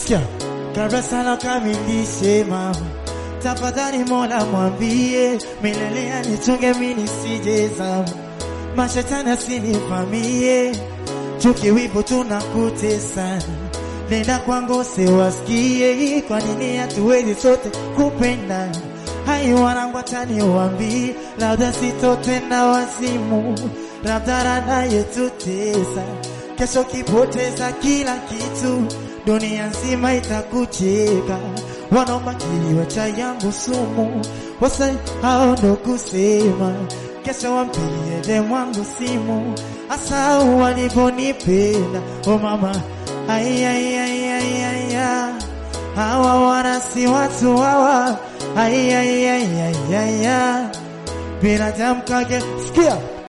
Sikia, kabla sana kamilishe mama, tafadhali Mola mwambie milele anichunge mimi nisije zama, mashetani asinivamie, chuki wivu tunakutesana, nenda kwangu usiwasikie, kwa nini hatuwezi sote kupendana? Hai wanangu atani wambi, labda sitotenda wazimu, labda rada yetutesa, kesho kipoteza kila kitu, dunia nzima itakucheka, wanaomba kiliwa cha yangu sumu, wasa hao ndo kusema, kesho wampigie demu wangu simu, hasa walivyonipenda, oh mama, ai ai ai ai ai ai hawa wana si watu hawa, ai ai ai ai ai ai binadamu kage, sikia